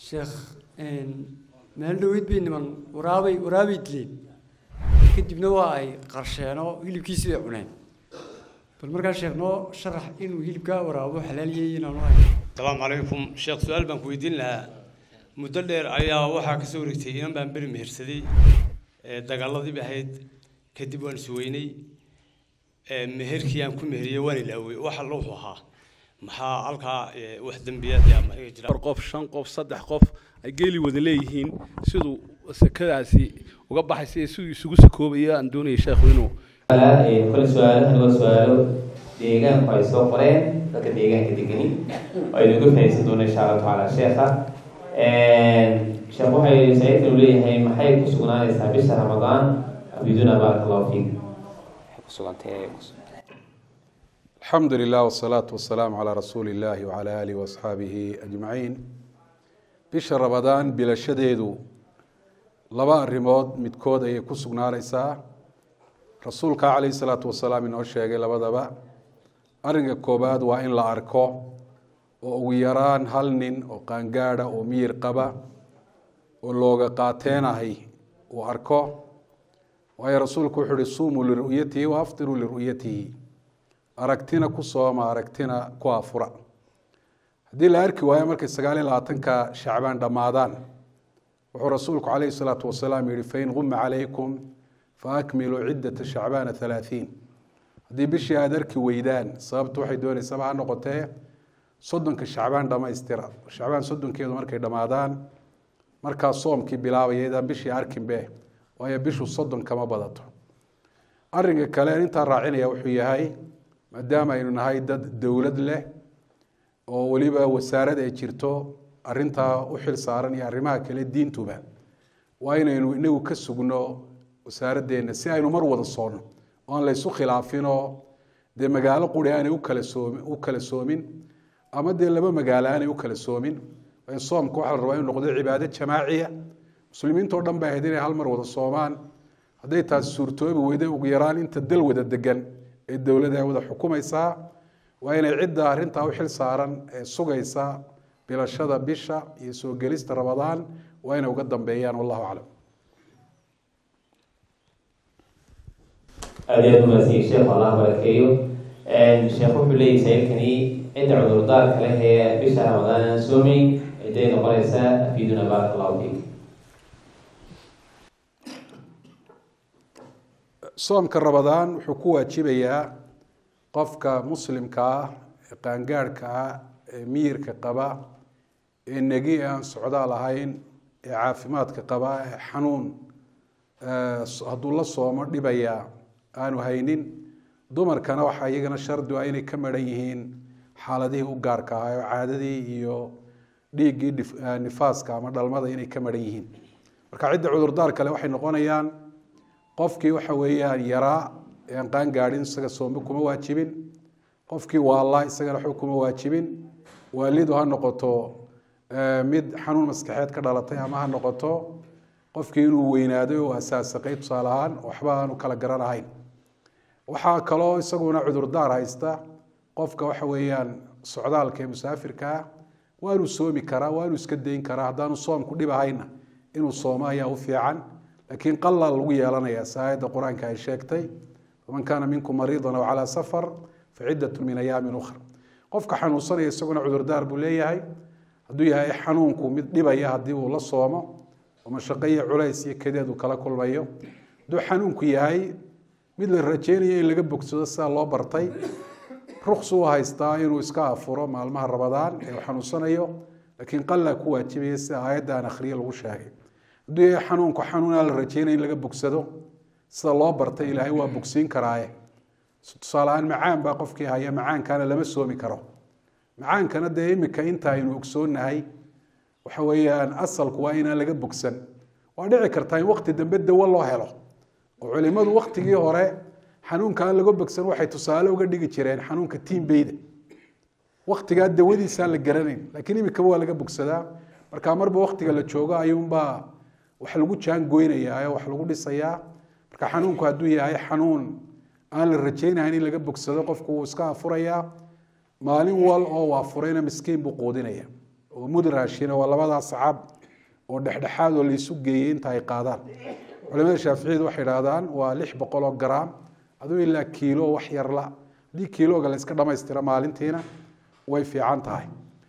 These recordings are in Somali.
sheekh meel dhaweyd bay niman waraabay waraabay dileen kadibna waa ay qarsheenoo hilibkiisi bay cuneen bal markaa sheekh noo sharax inuu hilibkaa waraabo xalaaliyay inaanu ahay asalaamu calaykum sheekh su-aal baan ku weydiin lahaa muddo dheer ayaa waxaa kasoo wareegtay inan baan beri mehersaday dagaaladii bay ahayd kadib waan isweynay meherkii aan ku meheriyey waan ilaawey waxa wuxuu ahaa maxaa halkaa wax dembiyaad ama iga jira afar qof shan qof saddex qof ay geeli wada leeyihiin siduu sekadaasi uga baxaysa iyo siduu isugu sakoobayo aan doonaya sheekhu inuu kole su-aalahan waa su-aalo deegaanku ay soo qoreen dadka deegaanka degani oo aynu uga fahaysan doona insha allahu tacaala sheekha sheekh waxay saidkan u leeyahay maxay ku sugnaanaysaa bisha ramadaan abiduna baaraka allahu fiik waxay ku sugantay alxamdu lilah wsalaatu wasalaamu calaa rasuuli illahi wacala aalihi waasxaabihi ajmaciin bisha ramadaan bilashadeedu laba arrimood midkood ayay ku sugnaanaysaa rasuulka calayhi salaatu wasalaam inoo sheegay labadaba arrinka koobaad waa in la arko oo ugu yaraan hal nin oo qaangaada oo miyir qaba oo looga qaateenahay uu arko waayo rasuulku wuxuu uhi suumuu liru'yatihi wa aftiruu liru'yatihi aragtina ku sooma aragtina ku afura haddii la arki waayo markay sagaal iyo labaatanka shacbaan dhammaadaan wuxuu rasuulku calayhi salaatu wasalaam yihi fain guma calaykum faakmiluu ciddata shacbaana halaahiin haddii bishii aada arki weydaan sababtu waxay dooneysaba ha noqotee soddonka shacbaan dhammaystira shacbaan soddonkeedu markay dhammaadaan markaa soomkii bilaabaya idaan bishii arkinbe waayo bishu soddon kama badato arrinka kale intaa raacinaya wuxuu yahay maadaama aynu nahay dad dowlad leh oo weliba wasaarad ay jirto arintaa u xil saaran iyo arrimaha kale diintuba waa inaynu inagu ka sugno wasaaraddeena si aynu mar wada soonno oan laysu khilaafinoo dee magaalo quri aanay ukala soomi u kala soomin ama dee laba magaalo aanay u kala soomin soomka waxaa la rabaa inu noqdo cibaado jamaaciya muslimiintao dhan bay ahayd inay hal mar wada soomaan hadday taasi suurtoobi weyda ugu yaraan inta dal wada degan ee dowladda ay wada xukumaysaa waa inay cidda arrintaa u xil saaran ee sugaysa bilashada bisha iyo soo gelista ramadaan waa inay uga dambeeyaan wallahu aclam aada iyo aad umaadsan sheekh allah barakeeyo sheekh wuxuu leeyahy sailkani cidda cudurdaarka leh ee bisha ramadaan aan soomeyn ciday noqonaysaa afiduna baaraka allahu fiik soomka ramadaan wuxuu ku waajibayaa qofka muslimka ah ee qaangaadhka ah ee miyirka qaba ee negi aan socdaal ahayn ee caafimaadka qaba ee xanuun hadduu la soomo dhibaya aanu haynin dumarkana waxaa iyagana shardi ah inay ka maran yihiin xaaladihii u gaarka ahaa oo caadadii iyo dhiiggii nifaaska ama dhalmada inay ka maran yihiin marka cidda cudurdaar kale waxay noqonayaan qofkii waxa weeyaan yaraa ee aan qaan gaadhin isaga soombe kuma waajibin qofkii waallaa isagana waxba kuma waajibin waalidu ha noqoto mid xanuun maskaxeed ka dhalatay ama ha noqoto qofkii inuu weynaaday oo asaasaqay tusaale ahaan waxba aanu kala garanahayn waxaa kaloo isaguna cudurdaar haysta qofka waxa weeyaan socdaalka ee musaafirka ah waanuu soomi karaa waanuu iska dayn karaa haddaanu soomku dhib ahayna inuu soomo ayaa u fiican laakiin qalaa lagu yeelanaya si aayadda qur-aanka ay sheegtay faman kaana minkum mariidan aw calaa safar facidatu min ayaamin ukhra qofka xanuunsanaya isaguna cudurdaar buu leeyahay hadduu yahay xanuunku mid dhibaya haddii uu la soomo oo mashaqo iyo culays iyo kadeed uu kala kulmayo hadduu xanuunku yahay mid la rajeynayo in laga bogsado sidaa loo bartay ruqsu u haystaa inuu iska afuro maalmaha rabadaan ee uu xanuunsanayo laakiin qalaa ku waajibaya sida aayadda aan akhriye lagu sheegay hadduu yahay xanuunku xanuun aan la rajeynaya in laga bogsado sida loo bartay ilaahay waa bogsiin karaaye tusaale ahaan macaan baa qofkii haya macaankaana lama soomi karo macaankana dee imika inta aynu ogsoonahay waxa weeyaan asalku waa inaan laga bogsan waa dhici kartaa in wakti dambe dawo loo helo oo culimadu waktigii hore xanuunka aan laga bogsan waxay tusaale uga dhigi jireen xanuunka tiimbeyda waktigaa dawadiisaan la garanayn laakiin imikaba waa laga bogsadaa marka marba waktiga la joogo ayuunbaa wax lagu jaangoynayaa wax lagu dhisayaa marka xanuunku hadduu yahay xanuun aan la rajeynahayn in laga bogsado qofku wuu iska afurayaa maalin wal oo uu afurayna miskiin buu quudinaya oo mud raashina waa labadaa sacab oo dhexdhexaad oo laysu geeyey inta ay qaadaan culimada shaaficiyadu waxay idhahdaan waa lix boqol oo garaam aduu ilaa kiilo wax yarla haddii kiilooga la iska dhamaystira maalintiina way fiican tahay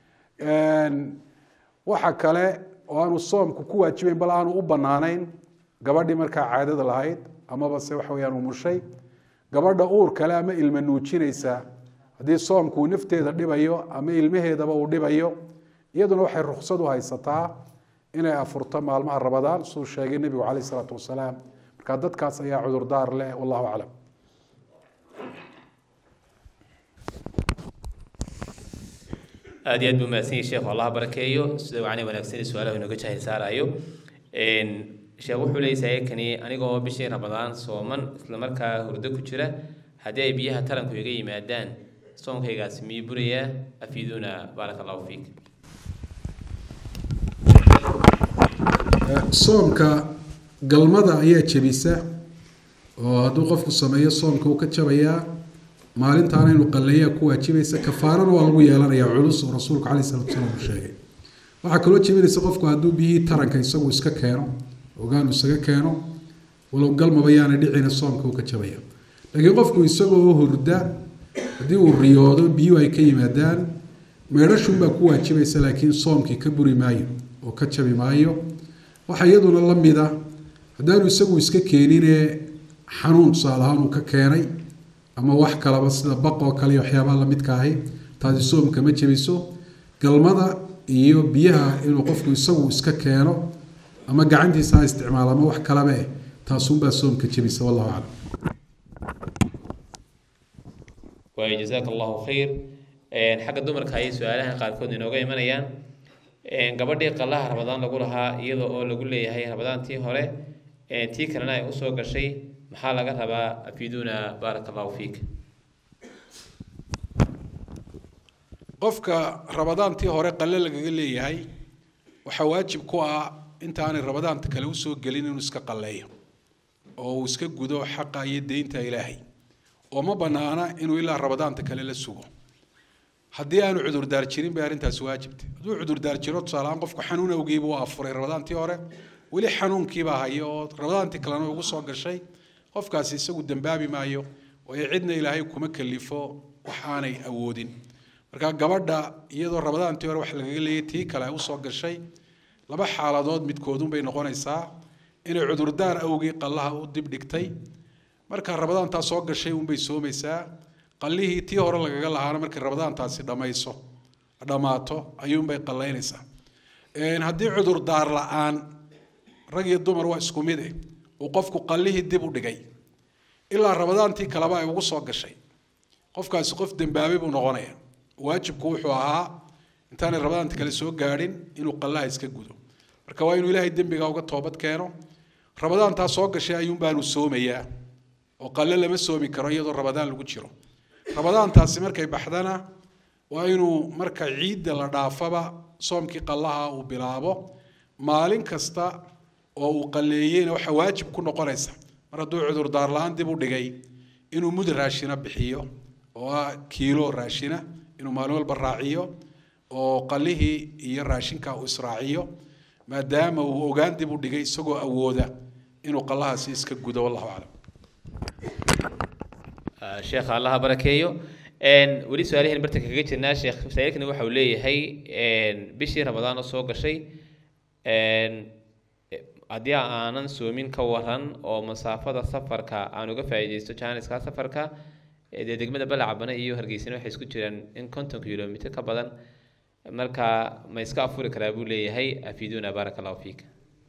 waxa kale oo aanu soomku ku waajibayn bal aanu u banaanayn gabadhii markaa caadada lahayd amaba se waxa weyaan umushay gabadha uur kale ama ilma nuujinaysa haddii soomku uu nafteeda dhibayo ama ilmaheedaba uu dhibayo iyaduna waxay ruksad u haysataa inay afurto maalmaha rabadaan siduu sheegay nebigu caleyh isalaatu wasalaam marka dadkaas ayaa cudurdaar leh wallahu aclam aad iyo aad buu mahadsan yahay sheekhu allah barakeeyo sida wacni wanaagsan su-aalaha inooga jahil saarayo sheekh wuxuu leeyahay saakani anigoo bishii ramadaan sooman isla markaa hurdo ku jira haddii ay biyaha taranku iga yimaadaan soonkaygaasi miyuu burayaa afiiduuna baaraka allahu fiik soomka galmada ayaa jebisa oo hadduu qofku sameeyo soomka uu ka jabayaa maalintaana inuu qalleeyaa ku waajibaysa kafaarana waa lagu yeelanayaa culus oo rasuulku caleyh salatu wasalaam uu sheegay waxaa kaloo jebinaysa qofku hadduu biyihii taranka isagu iska keeno ogaanu isaga keeno walow galmaba yaana dhicina soomka uu ka jabaya laakiin qofku isagoo hurda haddii uu riyoodo biyuhu ay ka yimaadaan meedhashunbaa ku waajibaysa laakiin soomkii ka buri maayo oo ka jabi maayo waxaa iyaduna la mida haddaanu isagu iska keeninee xanuun tusaale ahaan uu ka keenay ama wax kalaba sida baqoo kale iyo waxyaabaha lamidka ahi taasi soomka ma jebiso galmada iyo biyaha inuu qofku isagu iska keeno ama gacantiisa ha isticmaalo ama wax kalaba eh taasunbaa soomka jebisa wallahu aclam waayo jazaaka allahu khayr xagga dumarka ayay su-aalahan qaarkood inooga imanayaan gabadhii qallaha rabadaan lagu lahaa iyada oo lagu leeyahay rabadaantii hore tii kalena ay usoo gashay maxaa laga rabaa afiiduuna baaraka allahu fiik qofka rabadaantii hore qalle lagaga leeyahay waxaa waajib ku ah intaanay rabadaanta kale usoo gelin inuu iska qalleeyo oo uu iska gudo xaqa iyo deynta ilaahay oo ma banaana inuu ilaa rabadaanta kale la sugo haddii aanu cudurdaar jirin bay arrintaasi waajibtay hadduu cudurdaar jiro tusaalehaan qofku xanuun awgiiba u afuray rabadaantii hore weli xanuunkiibaa haya oo rabadaantii kalena ugu soo gashay qofkaasi isagu dembaabi maayo waayo cidna ilaahay kuma kalifo wax aanay awoodin marka gabadha iyadoo rabadaantii hore wax lagaga leeyay tii kale ay usoo gashay laba xaaladood midkoodunbay noqonaysaa inay cudurdaar awgii qallaha u dib dhigtay marka rabadaantaa soo gashay unbay soomaysaa qallihii tii hore lagaga lahaana markay rabadaantaasi dhammayso dhammaato ayuunbay qallaynaysaa haddii cudurdaar la-aan rag iyo dumar waa isku mid eh uu qofku qallihii dib u dhigay ilaa rabadaantii kaleba ay ugu soo gashay qofkaasi qof dembaabay buu noqonaya waajibku wuxuu ahaa intaanay rabadaanta kale soo gaadhin inuu qallaha iska gudo marka waa inuu ilaahay dembiga uga toobad keeno rabadaantaa soo gashay ayuun baanu soomayaa oo qalle lama soomi karo iyadoo rabadaan lagu jiro rabadaantaasi markay baxdana waa inuu marka ciidda la dhaafaba soomkii qallaha uu bilaabo maalin kasta oo uu qalleeyeyna waxaa waajib ku noqonaysa mar hadduu cudurdaar la-aan dib u dhigay inuu mud raashina bixiyo oo ah kiilo raashina inuu maalin walba raaciyo oo qallihii iyo raashinka uu israaciyo maadaama uu ogaan dib u dhigay isagoo awooda inuu qallahaasi iska gudo wallahu aclam sheekha allaha barakeeyo weli su-aalihiin bartanka kaga jirnaa sheekh masaa'ilkani waxa uu leeyahay bishii ramadaan oo soo gashay haddii aanan soomin ka waran oo masaafada safarka aan uga faa'iidaysto jaaniska safarka dee degmada balacabana iyo hargeysana waxay isku jiraan in konton kilomitr ka badan marka ma iska afuri karaa buu leeyahay afiiduuna baaraka allahu fiik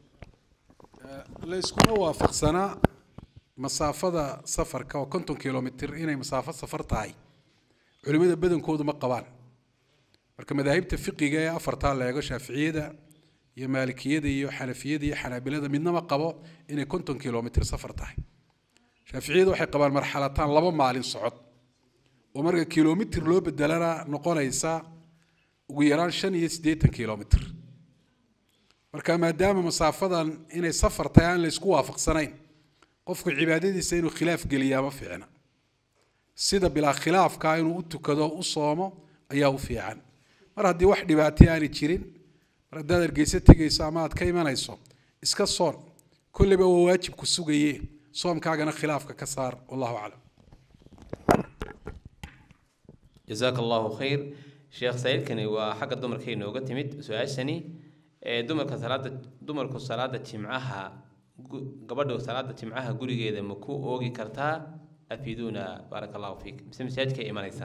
la iskuma waafaqsanaa masaafada safarka oo konton kilomitr inay masaafo safar tahay culimada badankoodu ma qabaan marka madaahibta fiqiga ee afartaa la eego shaaficiyada iyo maalikiyada iyo xanafiyada iyo xanaabilada midnama qabo inay konton kilomitr safar tahay shaaficiyadu waxay qabaan marxalataan laba maalin socod oo marka kilomitr loo bedelana noqonaysa ugu yaraan shan iyo siddeetan kilomitr marka maadaama masaafadan inay safar tahay aan la isku waafaqsanayn qofku cibaadadiisa inuu khilaaf geliyaa ma fiicna sida bilaa khilaafka inuu u tukado u soomo ayaa u fiican mar haddii wax dhibaatay aanay jirin mar haddaad hargeysa tegayso ama aad ka imanayso iska soon kolleyba waa waajib ku sugaye soomkaagana khilaafka ka saar wallahu aclam jazaaka allahu khayr sheekh saciidkani waa xagga dumarka inooga timid su-aashani ee dumarka salaada dumarku salaada jimcaha gu- gabadhu salaada jimcaha gurigeeda ma ku oogi kartaa afiduuna baaraka allahu fiik mise masaajidka imanaysa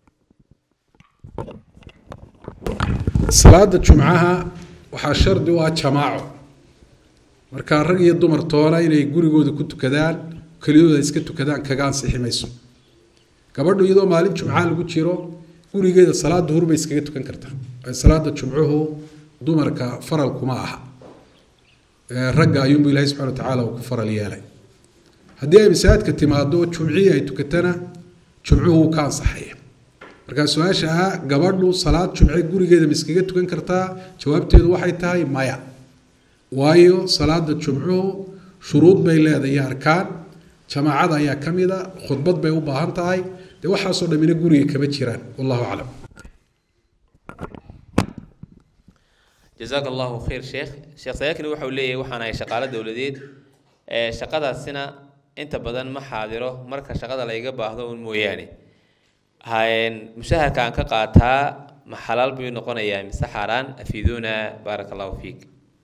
salaada jumcaha waxaa shardi u ah jamaaco marka rag iyo dumar toona inay gurigooda ku tukadaan keliyadooda iska tukadaan kaga ansixi mayso gabadhu iyadoo maalin jumca lagu jiro gurigeeda salaada duhur bay iskaga tukan kartaa waayo salaada jumcuhu dumarka faral kuma aha Ee, ragga ayuunbu ilaahay subxana wa tacaala uu ku faral yeelay haddii ay masaajidka timaado oo jumcihii ay tukatana jumcuhu wuu ka ansaxaya markaa su-aasha ah gabadhu salaad jumce gurigeeda ma iskaga tukan kartaa jawaabteedu waxay tahay maya waayo salaada jumcuhu shuruud bay leedahay iyo arkaan jamaacada ayaa ka mid a khudbad bay u baahan tahay dee waxaasoo dhammina guriga kama jiraan wallahu aclam jazaaka allahu khayr sheekh sheekh sayaakini waxau leeyahay waxaan ahay shaqaalo dowladeed ee shaqadaasina inta badan ma xaadiro marka shaqada layga baahdo un mooyaane hayn mushaharka aan ka qaataa ma xalaal buu noqonayaa mise xaaraan afiiduuna baaraka allahu fiik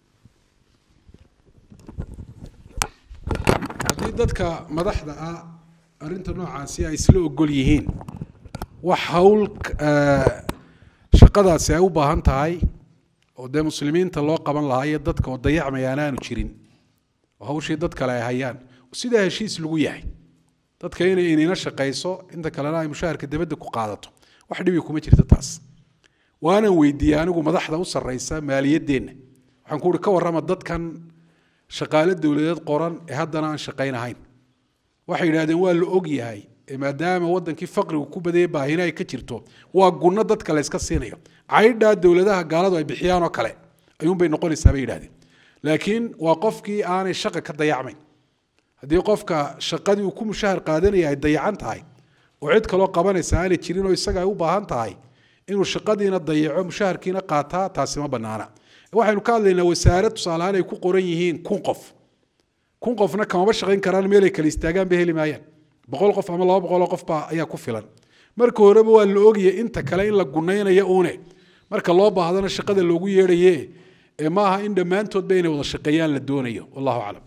haddii dadka madaxda ah arrinta noocaasi ay isla ogol yihiin wax hawl eh, shaqadaasi ay u baahan tahay oo dee muslimiinta loo qaban lahaa iyo dadka oo dayacmayaan aanu jirin oo hawshii dad kale ay hayaan sidaa heshiis lagu yahay dadka inay inina shaqayso inta kalena ay mushaharka dibadda ku qaadato wax dhibi kuma jirta taas waanan weydiiyey anigu madaxda u sarreysa maaliyaddeenna waxaan ku uhi ka warrama dadkan shaqaale dowladeed qoran ee haddana aan shaqaynahayn waxay yidhahdeen waa la og yahay ee maadaama wadankii faqrigu ku badayay baahina ay ka jirto waa gunno dadka la iska siinayo caydhaa dowladaha gaaladu ay bixiyaan oo kale ayuunbay noqonaysaa bay yidhahdeen laakiin waa qofkii aanay shaqa ka dayacmayn haddii qofka shaqadii uu ku mushahar qaadanaya ay dayacan tahay oo cid kaloo qabanaysa aanay jirin oo isaga ay u baahan tahay inuu shaqadiina dayaco mushaharkiina qaataa taasi ma banaana waxaynu ka hadlaynaa wasaarad tusaalehaan ay ku qoran yihiin kun qof kun qofna kamaba shaqayn karaan meel ay kala istaagaan bay heli maayaan boqol qof ama laba boqol oo qof baa ayaa ku filan marka horeba waa la ogaya inta kale in la gunaynayo uune marka loo baahdana shaqada loogu yeedhaye ee maaha in dhammaantoodba inay wada shaqeeyaan la doonayo wallahu aclam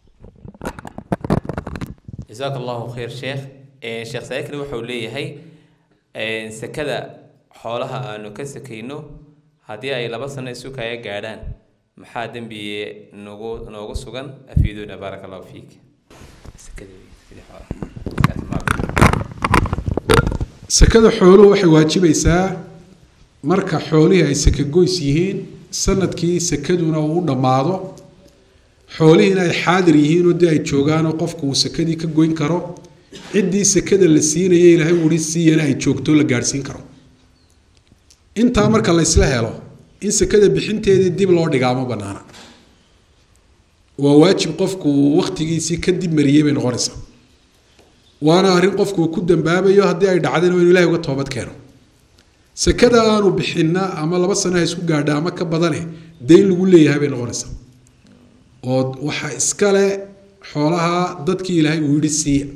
jazaaka allahu khayr sheekh Eh, sheekh saakini wuxuu leeyahay eh, sekada xoolaha aanu ka sekayno haddii ay laba sano isu kaya gaadhaan maxaa dembiye noogu noogu sugan afiiduuna baaraka allahu fiik Sekadii- sekadii xoolaha. sakada xooluhu waxay waajibaysaa marka xoolihii ay sakagoys yihiin sanadkii sakaduna uu u dhammaado xoolihiina ay xaadir yihiin oo dee ay joogaan oo qofku uu sakadii ka goyn karo ciddii sakada la siinaya ilaahay wuri siiyana ay joogto la gaadhsiin karo intaa marka la isla helo in sakada bixinteedii dib loo dhigaa ma banaana waa waajib qofku uu wakhtigiisii ka dib mariyey bay noqonaysaa waana arrin qofku uu ku dambaabayo haddii ay dhacdeen oo inuu ilahay uga toobad keeno sakada aanu bixinna ama laba sano ha isku gaadha ama ka badane dayn lagu leeyahay bay noqonaysaa oo waxa iskale xoolaha dadkii ilaahay uu yidhi siiya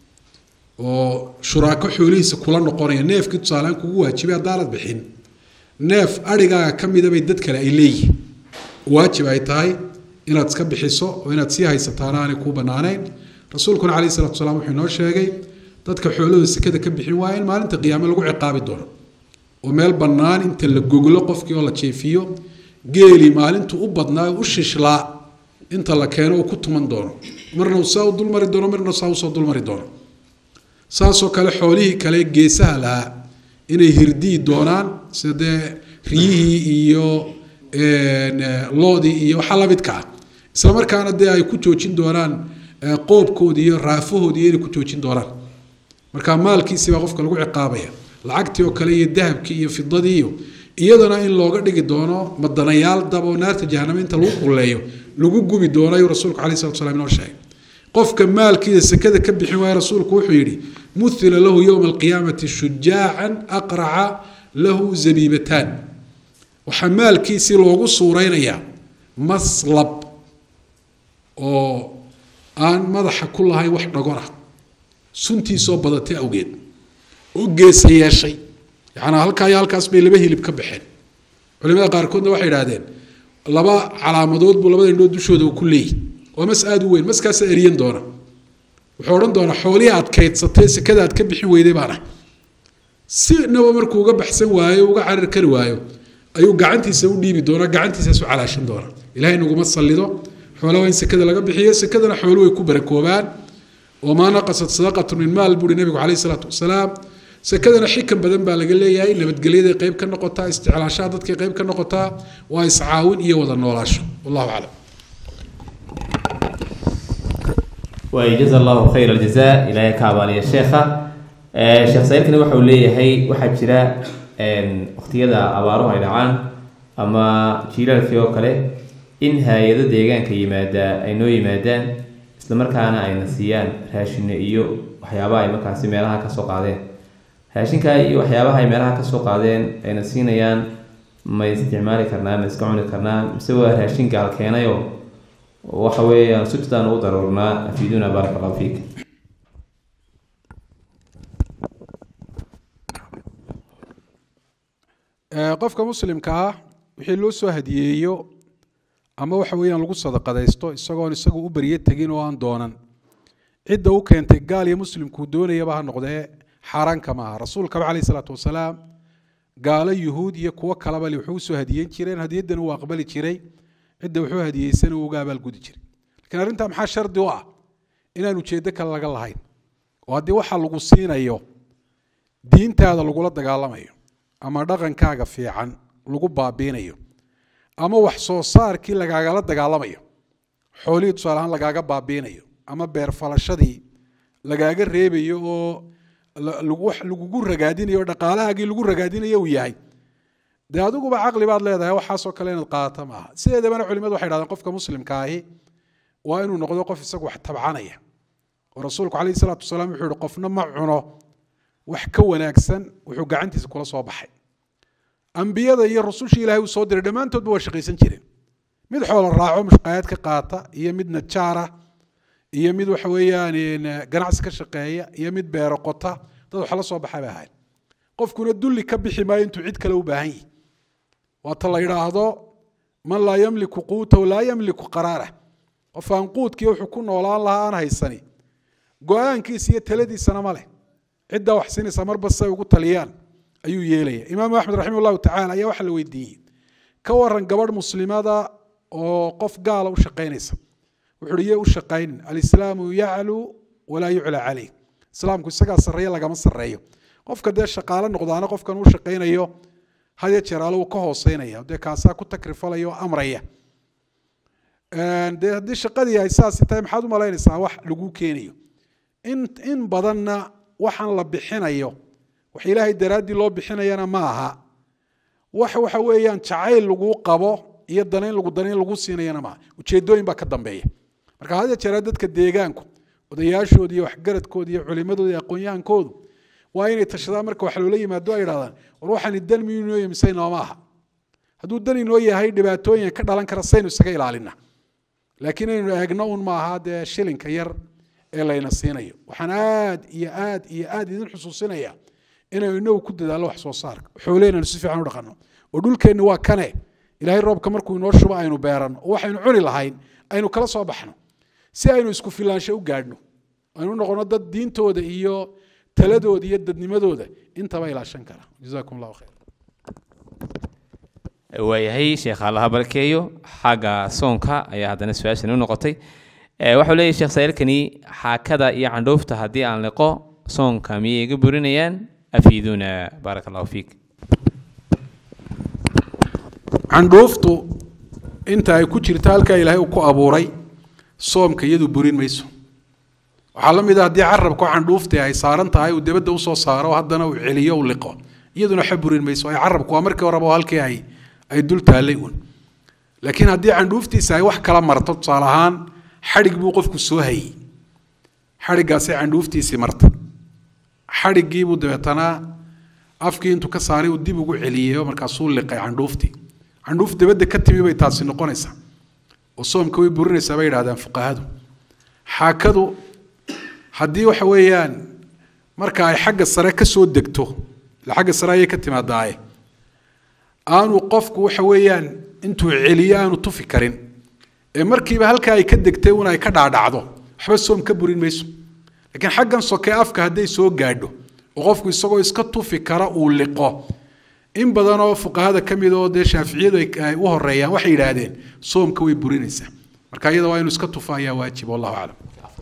oo shuraako xoolihiisa kula noqonaya neefkii tusaalehaan kugu waajibay haddaanad bixin neef adhigaaga ka mida bay dad kale ay leeyihiin waajib ay tahay inaad iska bixiso oo inaad sii haysataana aanay kuu banaanayn rasuulkuna calayhi salatu wasalaam wuxuu inoo sheegay dadka xoolahooda sekada ka bixin waaya in maalinta qiyaame lagu ciqaabi doono oo meel bannaan inta la goglo qofkii oo la jeefiyo geeli maalintu u badnaa u shishlaa inta la keeno uu ku tuman doono marna uu saa u dulmari doono marna saa usoo dulmari doono saasoo kale xoolihii kale geesaha lahaa inay hirdii doonaan sida dee riyihii iyo loodii iyo waxa lamidka ah isla markaana dee ay ku joojin doonaan qoobkoodii iyo raafahoodii inay ku joojin doonaan marka maalkiisii baa qofka lagu ciqaabaya lacagtii oo kale iyo dahabkii iyo fidadii iyo iyadana in looga dhigi doono madanayaal dab oo naarta jahanamo inta lagu qulleeyo lagu gubi doono ayuu rasuulku caleyhi salatu wasalaam inoo sheegay qofka maalkiisa sekada ka bixin waaya rasuulku wuxuu yidhi muhila lahu yowma alqiyaamati shujaacan aqraca lahu zabiibataan waxaa maalkiisii loogu suuraynayaa maslab oo aan madaxa ku lahayn wax dhagor ah suntiisoo badatay awgeed oo geesa yeeshay yacnaa halkaa iyo halkaas bay laba hilib ka baxeen culimada qaarkoodna waxay idhahdeen laba calaamadood buu labada indhood dushooda ku leeyihi waa mas aada u weyn maskaasa eriyan doona wuxuu odhan doonaa xoolihii aad kaydsatay sekada aad ka bixin weyday baan ah sinaba markuu uga baxsan waayo uga carar kari waayo ayuu gacantiisa u dhiibi doonaa gacantiisaasu calaashan doonaa ilahay naguma sallido xoolaha waa in sekada laga bixiyo sekadana xoolu way ku barakoobaan wamaa naqasat sadaqatu min maal buuri nabigu caleyhi salaatu wasalaam sekadana xikan badan baa laga leeyahay nabadgelyaday qayb ka noqotaa isticlaashaha dadkay qayb ka noqotaa waa iscaawin iyo wada noolaasho wallahu aclam وجزا الله خير الجزاء إلى كابالي الشيخة الشيخ سائلكنا وحو ليهي waxaa jira waqtiyada abaaruhu ay dhacaan ama jiilaalkii oo kale in hay-ado deegaanka yimaada ay noo yimaadaan isla markaana ayna siiyaan raashine iyo waxyaabaha ay markaasi meelaha kasoo qaadeen raashinka iyo waxyaabaha ay meelaha kasoo qaadeen ayna siinayaan ma isticmaali karnaa ma iska cuni karnaa mise waa raashin gaal keenayo waxa weeyaan sujtaan ugu daruurnaa afiiduna baaraka allahu fiik qofka muslimka ah wixii loo soo hadiyeeyo ama waxa weeyaan lagu sadaqadaysto isagoon isagu u baryo tegin oo aan doonan cidda u keentay gaal iyo muslimkuu doonayaba ha noqdee xaaraanka maaha rasuulkaba caleyhi salaatu wasalaam gaalo yuhuud iyo kuwo kalaba li wuxuu usoo hadiyeyn jireen hadiyaddana uu aqbali jiray cidda wuxuu hadiyeysana uu uga abaalgudi jiray lakiin arrintaa maxaa shardi u ah inaan ujeeddo kale laga lahayn oo haddii waxa lagu siinayo diintaada lagula dagaalamayo ama dhaqankaaga fiican lagu baabiinayo ama wax soo saarkii lagaagala dagaalamayo xoolihii tusaale ahaan lagaaga baabiinayo ama beer falashadii lagaaga reebayo oo wax lagugu ragaadinayo o dhaqaalahaagii lagu ragaadinayo uu yahay dee adiguba caqli baad leedahay waxaasoo kale inaad qaadato maaha sideedabana culimadu waxay dhahdeen qofka muslimka ahi waa inuu noqdo qof isagu wax tabcanaya oo rasuulku caleyhi salaatu wasalaam wuxuu yihi qofna ma cuno wax ka wanaagsan wuxuu gacantiisa kula soo baxay ambiyada iyo rusushii ilahay uu soo diray dhammaantoodba waa shaqaysan jireen mid xoola raaco mushqayaad ka qaata iyo mid najaara iyo mid waxa weeyaan ganacsi ka shaqeeya iyo mid beero qota dad wax la soo baxay bay ahayd qofkuna dulli ka bixi maayo intuu cid kale u baahan yihi waata la yidhaahdo man laa yamliku quutahu laa yamliku qaraarah qof aan quudkii wuxuu ku noolaan lahaa aan haysani go-aankiisa iyo taladiisana ma leh ciddaa wax siinaysa marba say ugu taliyaan ayuu yeelaya imaamu axmed raximah llahu tacala ayaa waxaa la weydiiyey ka waran gabadh muslimada oo qof gaala u shaqaynaysa wuxuu iye u shaqaynin alislaamu yaclu walaa yucla caleyh islaamku isagaa sarreeya lagama sarreeyo qofka dee shaqaalo noqdaana qofkan uu shaqaynayo hadya jeeraalo uu ka hooseynaya dee kaasaa ku takrifalaya oo amraya dee haddii shaqadii ay saasi tahay maxaad u malaynaysaa wax lagu keenayo in in badanna waxaan la bixinayo wax ilaahay daraaddii loo bixinayana ma aha wax waxa weeyaan jacayl laguu qabo iyo danayn lagu danayn lagu siinayana maaha ujeedooyin baa ka dambeeya marka hadya jeeraa dadka deegaanku odayaashooda iyo waxgaradkooda iyo culimadooda iyo aqoon-yahankoodu waa inay tashadaan marka wax loola yimaado ay idhahdaan war waxaani dan miyuu inoo yahay mise inooma aha hadduu dan inoo yahay dhibaatooyin ka dhalan kara saynu isaga ilaalina laakiin inaynu eegno un maaha dee shilinka yar ee layna siinayo waxaan aad iyo aad iyo aad idin xusuusinaya inaynu inagu ku dadaallo wax soo saarka xooleheenanu si fiican u dhaqanno oo dhulkeenni waa kane ilaahay roobka markuu inoo shubo aynu beeranno oo waxaynu cuni lahayn aynu kala soo baxno si aynu isku filaansho u gaadhno aynu u noqono dad diintooda iyo taladooda iyo dadnimadooda intaba ilaashan kara jazakum allahu khayr waayahay sheekh allaha barkeeyo xagga soonka ayaa haddana su-aashani u noqotay waxau leeyahy sheekh saa'ilkani xaakada iyo candhuufta haddii aan liqo soonka miyay iga burinayaan afiiduna baaraka allahu fiik candhuuftu inta ay ku jirta halkaa ilaahay uu ku abuuray soomka iyadu burin mayso waxaa la mid ah haddii carabka candhuuftii ay saaran tahay uu debadda usoo saaro haddana uu celiyo u liqo iyaduna xa burin mayso ay carabku waa markii horeba halkii ay ay dul taallay uun laakiin haddii candhuuftiisa ay wax kala marto tusaale ahaan xadhig buu qofku soo hayey xadhiggaasay candhuuftiisii marta xadhiggiibuu dabeetana afkii intuu ka saaray uu dib ugu celiyey oo markaasuu liqay candhuuftii candhuuf dabadda ka timi bay taasi noqonaysaa oo soomka way burinaysaa bay yidhahdaan fuqahadu xaakadu haddii waxa weeyaan marka ay xagga sare ka soo degto ila xagga sare ayay ka timaadaaye aanu qofku waxa weeyaan intuu celiyo aanu tufi karin ee markiiba halkaa ay ka degtay un ay ka dhaadhacdo waxba soom ka burin mayso laakiin xaggan soke afka hadday soo gaadho oo qofku isagoo iska tufi kara uu liqo in badan oo fuqahada ka mid oo dee shaaficiyadu ay u horeeyaan waxay yidhaahdeen soomka way burinaysaa marka iyada waa inuu iska tufa ayaa waajib wallahu aclam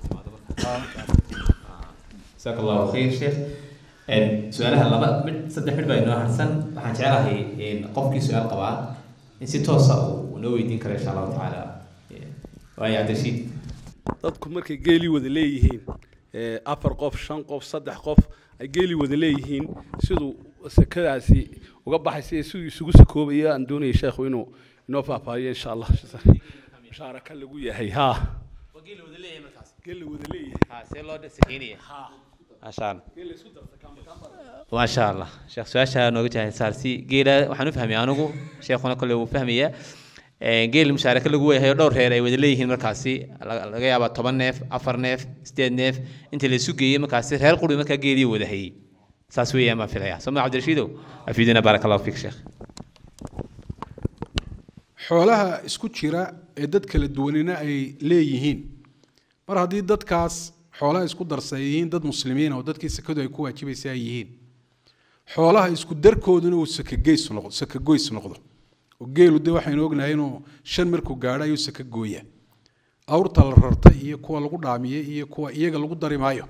jazaak allahu khayr sheekh su-aalaha laba mid saddex mid baa inoo harsan waxaan jeclahay qofkii su-aal qabaa in si toosa uu noo weydiin karo insha allahu tacaala waayo cabdirashiid dadku markay geeli wada leeyihiin ee, afar qof shan qof saddex qof ay geeli wada leeyihiin siduu sekadaasi uga baxaysa iyo siduu isugu sakoobaya aan doonaya sheekhu inuu inoo faahfaahiyo insha allah mushaaraka lagu yahay ha geeli wada leeyahay see loo sakeynaya maasha allah maasha allah sheekh su-aasha nooga jahay saarsi geela waxaan u fahmay anigu sheekhuna kole wuu fahmaya geel mushaaraka lagu weyahay oo dhowr reer ay wada leeyihiin markaasi laga laga yaabaa toban neef afar neef sideed neef inta la isu geeyey markaasi reer quri markaa geelii wada hayey saas weeyaan baan filaya soo ma cabdirashiidow afiidina baaraka allahu fiik sheekh xoolaha isku jira ee dad kala duwanina ay leeyihiin mar haddii dadkaas xoolaha isku darsa ay yihiin dad muslimiin oo dadkii sakadu ay ku waajibaysa ay yihiin xoolaha isku darkooduna uu sakageys noqdo sakagoys noqdo oo geelu de waxaynu ognahay inuu shan markuu gaadho ayuu saka gooya awrta la rartay iyo kuwa lagu dhaamiyey iyo kuwa iyaga lagu dari maayo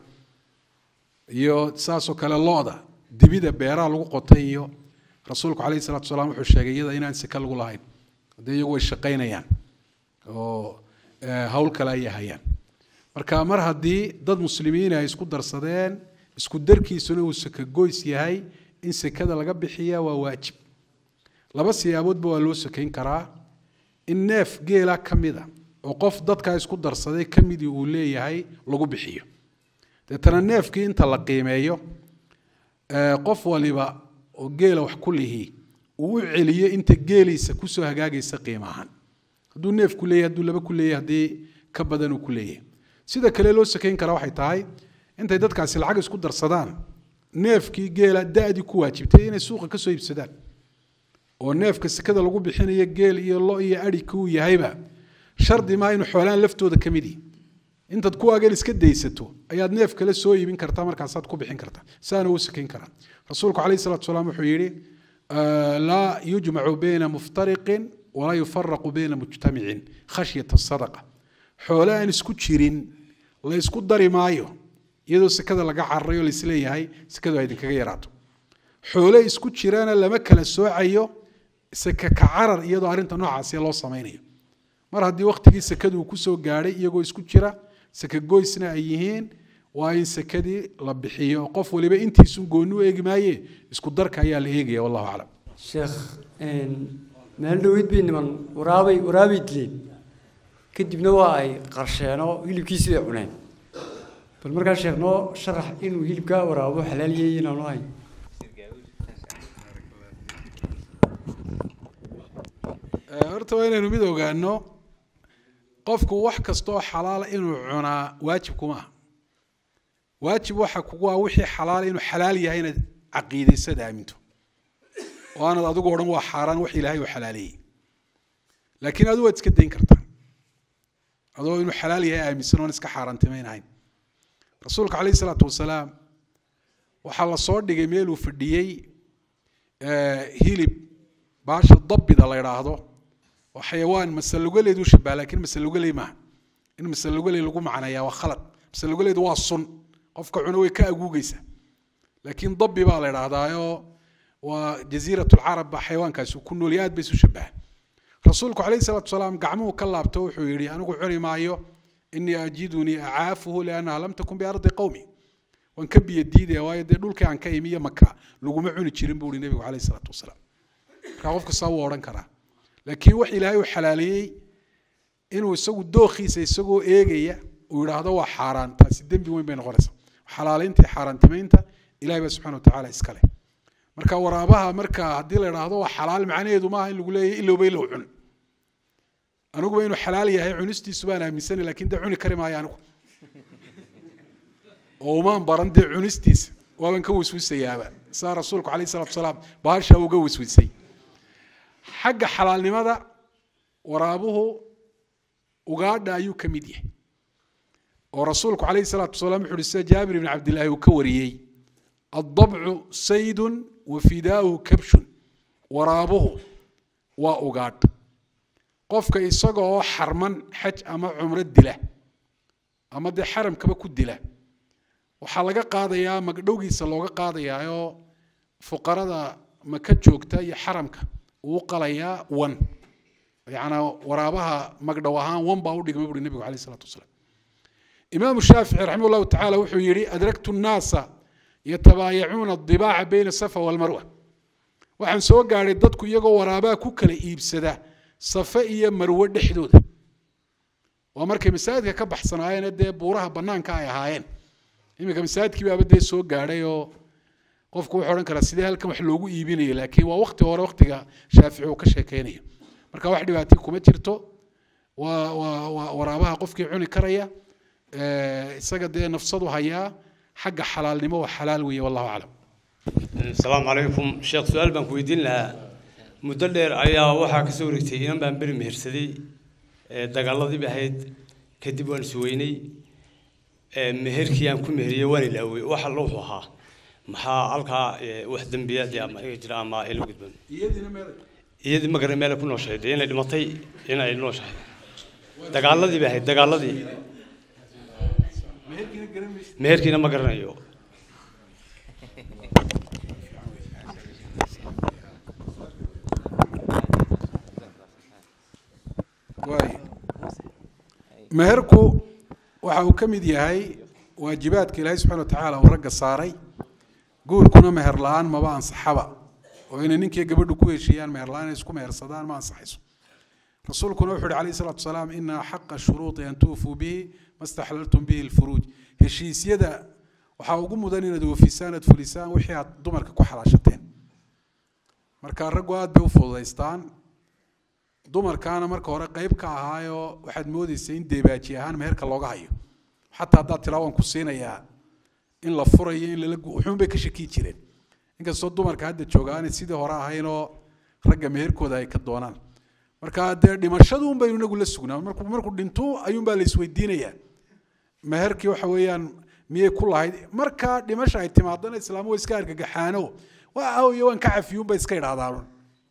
iyo saasoo kale lo-da dibida beeraha lagu qotay iyo rasuulku calayhi salatu wasalaam wuxuu sheegay iyada inaan saka lagu lahayn haddee iyagu way shaqaynayaan oo eh, hawl kale ayay hayaan marka mar haddii dad muslimiin ay isku darsadeen isku darkiisuna uu sakagoys yahay in sekada laga bixiya waa waajib laba siyaaboodba waa loo sakayn karaa in neef geela ka mida oo qof dadkaa isku darsaday ka midii uu leeyahay lagu bixiyo deetana neefkii inta la qiimeeyo eh, qof waliba oo geela wax ku lihi uu u celiyo inta geeliisa kusoo hagaagaysa qiimo ahaan hadduu neef ku leeyahay hadduu laba ku leeyahay haddii ka badan uu ku leeyahay sida kale loo sakayn karaa waxay tahay intay dadkaasi lacag isku darsadaan neefkii geela da-dii ku waajibtay inay suuqa kasoo iibsadaan oo neefka sekada lagu bixinayo geel iyo lo iyo adhi kuu yahayba shardi maa inuu xoolaan laftooda ka mid yihi intaad kuwaagan iska daysato ayaad neef kale soo iibin kartaa markaasaad ku bixin kartaa saana uu sakayn karaa rasuulku calayhi salatu salaam wuxuu yidhi laa yujmacu bayna muftariqin walaa yufaraqu bayna mujtamicin khashyata sadaqa xoole aan isku jirin la isku dari maayo iyadoo sekada laga cararay oo laisleeyahay sekadu ay idinkaga yaraato xoole isku jirana lama kala soocayo seka ka carar iyadoo arrinta noocaasi loo samaynayo mar haddii waktigii sekadu uu kusoo gaadhay iyagoo isku jira seka goysna ay yihiin waa in sekadii la bixiyo qof waliba intiisun gooni u eegi maaye isku darka ayaa la eegaya wallahu aclam sheekh meel dhaweyd bay niman waraabay waraabay dileen kadibna waa ay qarsheenoo hilibkiisii bay cuneen bal markaa sheekh noo sharax inuu hilibkaa waraabo xalaal yahay inaanu hay horta waa inaynu mid ogaano qofku wax kastaoo xalaala inuu cunaa waajib kuma aha waajib waxa kugu ah wixii xalaala inuu xalaal yahay inaad caqiidaysad aaminto oo aanad adigu odhan waa xaaraan wax ilaahay uu xalaaleeyey laakiin adigu waad iska dayn kartaa adoo inuu xalaal yahay aaminsan oon iska xaaraantimaynahayn rasuulka calayhi salaatu wasalaam waxaa la soo dhigay meeluu fadhiyey hilib baasha dabbida la idhaahdo oo xayawaan masalugaleed u shabaha laakiin masalugaley maaha in masalugaley lagu macneeyaa waa khalad masalugaleedu waa sun qofka cuna way ka aguugeysa laakiin dabbi baa la idhaahdaayoo waa jasiirat lcarab baa xayawaankaasi ku nool aad bay isu shabahaan rasuulku calayhi salaatu wasalaam gacmuhu ka laabto wuxuu yidhi anigu cuni maayo inii ajidunii acaafuhu liannaha lam takun biardi qowmi waan ka biyo diidaya waayo dee dhulkii aan ka imi iyo maka laguma cuni jirin buu ihi nebigu calayhi salaatu wasalaam markaa qof kastaa wuu odhan karaa laakiin wax ilaahay uu xalaaleeyey inuu isagu dookhiisa isagoo eegaya uu yidhaahdo waa xaaraan taasi dembi weyn bay noqonaysaa xalaaleynta iyo xaaraantimaynta ilahay baa subxana watacaala iska leh marka waraabaha marka haddii la idhaahdo waa xalaal macnaheedu maaha in lagu leeyahy ilowba ilow cun aniguba inuu xalaal yahay cunistiisu baan aaminsanay lakin dee cuni kari maayo anigu oo umaan baran dee cunistiisa waaban ka wiswisayaaba saa rasuulku alayh salatu salaam baasha uga wiswisay xagga xalaalnimada waraabuhu ugaadha ayuu ka mid yahay oo rasuulku alayh salaatu wasalaam wuxu uhi sida jaabir ibn cabdillaahi uu ka wariyey addabcu saydun wa fidaauhu kabshun waraabuhu waa ugaadh qofka isaga oo xarman xaj ama cumro dila ama dee xaramkaba ku dila waxaa laga qaadayaa magdhowgiisa looga qaadayaa oo fuqarada maka joogta iyo xaramka uu qalayaa wan yanaa waraabaha magdhow ahaan wan baa u dhigma buuri nebigu alayh isalatu wasalaam imaamu shaafici raximah llahu tacala wuxuu yihi adraktu nnaasa yatabaayacuuna adibaaca bayna safa walmarwa waxaan soo gaadhay dadku iyagoo waraabaha ku kala iibsada safe iyo marwe dhexdooda waa markay masaajidka ka baxsanaayeen dee buuraha banaanka ay ahaayeen iminka masaajidkii baaba dee soo gaadhay oo qofku wuxuu odhan karaa sidee halkan wax loogu iibinaya laakiin waa wakti hore waktiga shaafici uu ka sheekeynayo marka wax dhibaatay kuma jirto waa waa waa waraabaha qofkii cuni karaya isaga dee nafsadu hayaa xagga xalaalnimo waa xalaal weeye wallahu aclam asalaamu calaykum sheekh su-aal baan ku weydiin lahaa muddo dheer ayaa waxaa kasoo wareegtay inan baan beri mehersaday dagaaladiiba ahayd kadib waan isweynay meherkii aan ku meheriyey waan ilaawey wax alla wuxuu ahaa maxaa halkaa wax dembiya dee ama iga jira ama ila gudban iyadii ma garan meelay ku nooshahay dee inay dhimatay inay nooshahay dagaaladiiba ahayd dagaaladii meherkiina ma garanayo waay meherku waxa uu ka mid yahay waajibaadka ilaahay subxana wa tacaala uu ragga saaray guurkuna meher la-aan maba ansaxaba oo inay ninkii gabadhu ku heshiiyaan meher la-aan inay isku mehersadaan ma ansaxayso rasuulkuna wuxu uhi alayh salatu wasalaam ina xaqa shuruuطi an tuufuu bihi ma staxlaltum bihi lfuruuj heshiisyada waxaa ugu mudan inaad oofisaan aad fulisaan wixii aad dumarka ku xalaashateen marka raggu aad bay u fududaystaan dumarkaana marka hore qeyb ka ahaayoo waxaad moodeysa in deebaaji ahaan meherka looga hayo xataa haddaad tiraa waan ku siinayaa in la furayo in lala wuxuun bay ka shakii jireen inkastoo dumarka hadda jooga aanay sidii hore ahaynoo ragga meherkooda ay ka doonaan marka dee dhimashaduun baynu inagu la sugnaa markuu markuu dhinto ayuunbaa la isweydiinayaa meherkii waxa weeyaan miyay ku lahayd marka dhimasha ay timaadana islaamu wa iska argagaxaano waa ahoyo waan ka cafiyuunbay iska idhaahdaan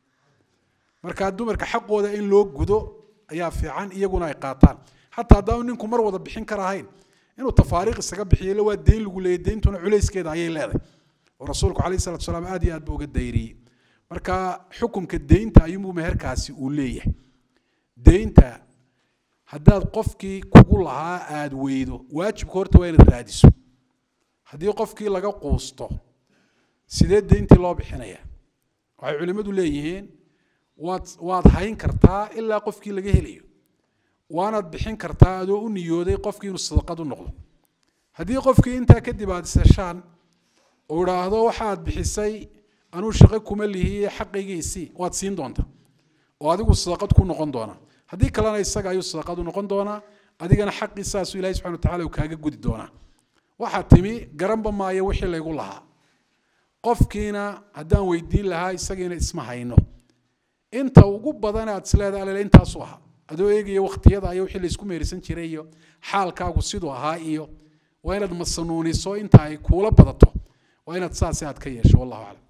marka dumarka xaqooda in loo gudo ayaa fiican iyaguna ay qaataan xataa haddaanu ninku mar wada bixin karahayn inuu tafaariiq isaga bixiyo waa deyn lagu leeyay deyntuna culayskeeda ayay leedahay oo rasuulku calayhi salatu salaam aad iyo aad buu uga dayriyey marka xukunka deynta ayuunbuu meherkaasi uu leeyahay deynta haddaad qofkii kugu lahaa aada weydo waajibka horta waa inaad raadiso haddii qofkii laga quusto sidee deyntii loo bixinaya waxay culimmadu leeyihiin waad waad hayn kartaa ilaa qofkii laga helayo waanaad bixin kartaa adoo u niyooday qofkii inuu sadaqad u noqdo haddii qofkii intaa kadib aad iseshaan oo idhaahdo waxaad bixisay anuu shaqo kuma lihiye xaqaygiisii waad siin doontaa oo adigu sadaqad ku noqon doonaa haddii kalena isaga ayuu sadaqad u noqon doonaa adigana xaqii saasuu ilahi subxana watacala uu kaaga gudi doonaa waxaa timi garanba maayo wixii laygu lahaa qofkiina haddaan weydiin lahaa isagiina isma hayno inta ugu badan aad isleedahay alele intaasu ahaa adoo eegaya waktiyada iyo wixii laysku meerisan jiray iyo xaalkaagu siduu ahaa iyo waa inaad masanuuniso inta ay kuula badato waa inaad saasi aad ka yeesho wallahu aclam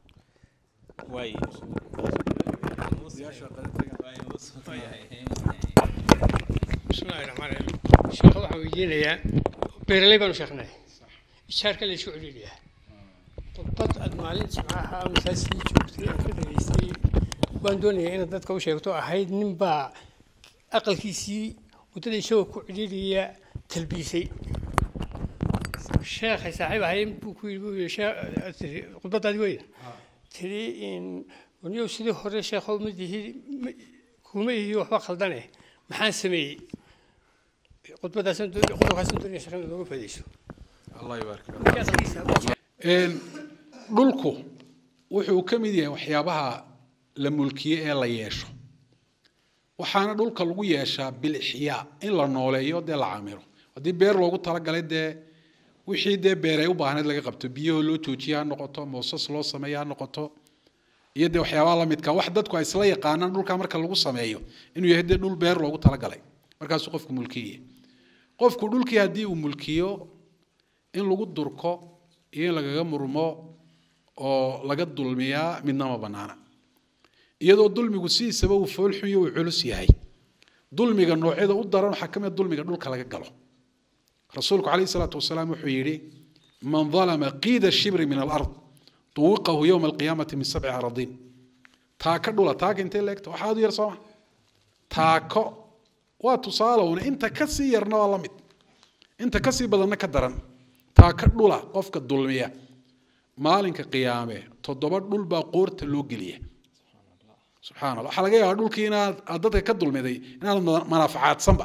bismillahi raxmaan raxiim sheekha waxaan weydiinayaa beeraley baanu sheekhnay ishaarka la isku celiliyaa khudbad aad maalin jimcaha masaajidkii joogtay aan ka dhageystay waan doonayaa inaad dadka u sheegto ahayd nin baa aqalkiisii waddada isagoo ku celiliya talbiisay sheekhay saaxiib ahay buu ku yidhi buu yidhi sheekh khudbaddaadi weyda tiri in waniyow sidii hore sheekhow ma dihi kuma ihi waxba khaldane maxaan sameeyey khudbaddaasaan qodobkaasaan doonaya sheekhan looga faa'idayso dhulku wuxuu ka mid yahay waxyaabaha la mulkiye ee la yeesho waxaana dhulka lagu yeeshaa bilixyaa in la nooleeyo dee la camiro haddii beer loogu talagalay dee wixii dee beer ay u baahneed laga qabto biyahoo loo joojiye ha noqoto moosas loo sameeye ha noqoto iyo dee waxyaabaha la midka wax dadku ay isla yaqaanaan dhulka marka lagu sameeyo inuu yahay dee dhul beer loogu talagalay markaasuu qofku mulkiye qofku dhulkii haddii uu mulkiyo in lagu durko iyo in lagaga murmo oo laga dulmiyaa midna ma banaana iyadoo dulmigu sidiisaba uu foolxun iyo uu culus yahay dulmiga noocyada u daran waxaa ka mid dulmiga dhulka laga galo rasuulku calayhi salaatu wasalaam wuxuu yidhi man dalama qiida shibri min alard tuwiqahu yowma alqiyaamati min sabci aradiin taaka dhula taaka intay leegta waxaa aad u yar sooma taako waa tusaale una inta ka sii yarna waa la mid inta ka sii badanna ka daran taaka dhula qofka dulmiya maalinka qiyaame toddoba dhul baa qoorta loo geliya subxana allah waxaa laga yaabaa dhulkii inaad aad dadka ka dulmiday inaad manaafacaadsanba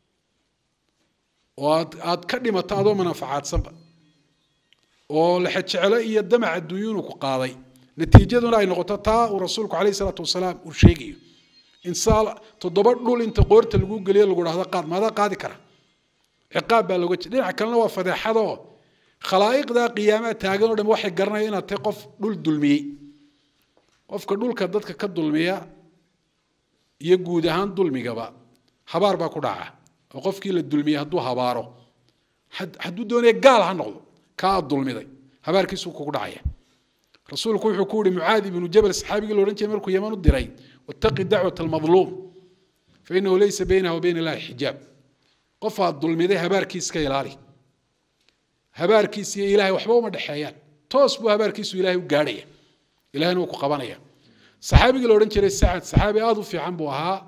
oo aad aad ka dhimato adoo manaafacaadsanba oo lexejecelo iyo damac adduunyo inuu ku qaaday natiijaduna ay noqoto taa uu rasuulku calayhi salaatu wasalaam uu sheegayo in saa toddoba dhul inta qoorta lagu geliyo lagu dhahdo qaad maadaa qaadi kara ciqaab baa looga jira dhinaca kalena waa fadeexadoo khalaa'iqdaa qiyaamaha taagan oo dham waxay garanayaan inaad tahay qof dhul dulmiyey qofka dhulka dadka ka dulmiya iyo guud ahaan dulmigaba habaar baa ku dhaca oo qofkii la dulmiyey hadduu habaaro hadduu doonaya gaal ha noqdo kaa aad dulmiday habaarkiisuu kugu dhacaya rasuulku wuxuu ku yihi mucaad ibnu jabal saxaabigii la odhan jiray markuu yaman u diray wattaqi dacwat almadluum fainahu laysa baynaha wa bayna illahi xijaab qof aad dulmiday habaarkiis ka ilaali habaarkiis iyo ilahay waxba uma dhexeeyaan toos buu habaarkiisu ilahay u gaadhaya ilahayna wuu ku qabanaya saxaabigii la odhan jiray sacad saxaabi aada u fiican buu ahaa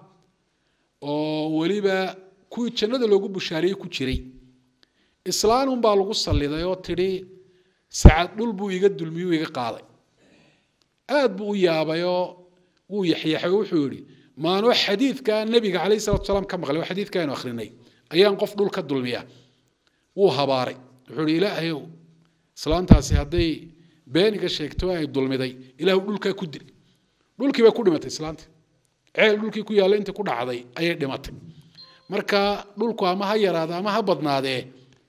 oo weliba kuwii jannada loogu bushaariyey ku jiray islaan unbaa lagu salliday oo tidhi sacad dhul buu iga dulmiyuu iga qaaday aad buu u yaabayoo wuu yaxyaxay oo wuxuu yidhi maanoo xadiidka nebiga calayhi salatu salaam ka maqlay oo xadiidka aynu akhrinay ayaan qof dhul ka dulmiya wuu habaaray wuxuu ihi ilaahayow islaantaasi hadday beeniga sheegto ay dulmiday ilaahu dhulkaa ku dil dhulkii bay ku dhimatay islaantii ceel dhulkii ku yaalla intii ku dhacday ayay dhimatay marka dhulku ama ha yaraada ama ha badnaadee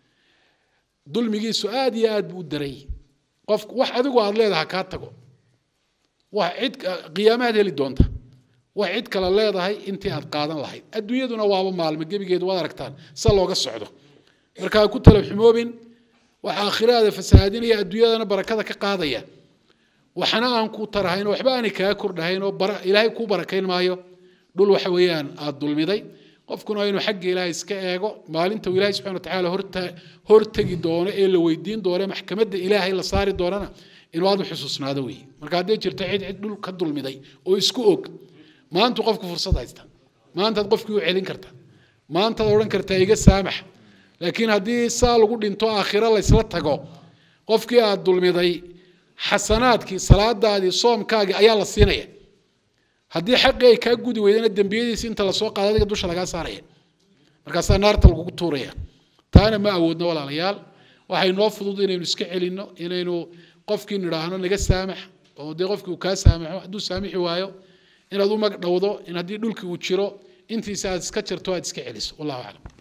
dulmigiisu aad iyo aad buu u daray qof wax adigu aad leedaha kaa tago wax cid qiyaamaad heli doonta wax cid kale leedahay intii aad qaadan lahayd adduunyaduna waaba maalmo gebigeedu waad aragtaan sa looga socdo marka ha ku tala xumoobin wax aakhiraada fasahaadinaya adduunyadana barakada ka qaadaya waxna aan ku tarahayn oo waxba aanay kaa kordhahayn oo ilaahay kuu barakayn maayo dhul waxa weeyaan aad dulmiday qofkuna waa inuu xagga ilaahay iska eego maalinta uu ilaahay subxana watacaala horta hortegi doono ee la weydiin doono maxkamadda ilaahay la saari doonana inuu aad u xusuusnaado weeye marka hadday jirto cid cid dhul ka dulmiday oo isku og maantu qofku fursad haysta maantaad qofkii u celin karta maantaad odhan kartaa iga saamax laakiin haddii saa lagu dhinto aakhiro laysla tago qofkii aad dulmiday xasanaadkii salaadaadii soomkaagii ayaa la siinaya haddii xaqii ay kaa gudi weydana dembiyadiisi inta lasoo qaado adiga dusha lagaa saaraya markaasaa naarta lagugu tuuraya taana ma awoodno walaalayaal waxay noo fudud inaynu iska celinno inaynu qofkii nidhaahno naga saamax oo dee qofkii uu kaa saamaxo hadduu saamixi waayo inaad u mag dhowdo in haddii dhulkii uu jiro intiisa aad iska jarto aad iska celiso wallahu aclam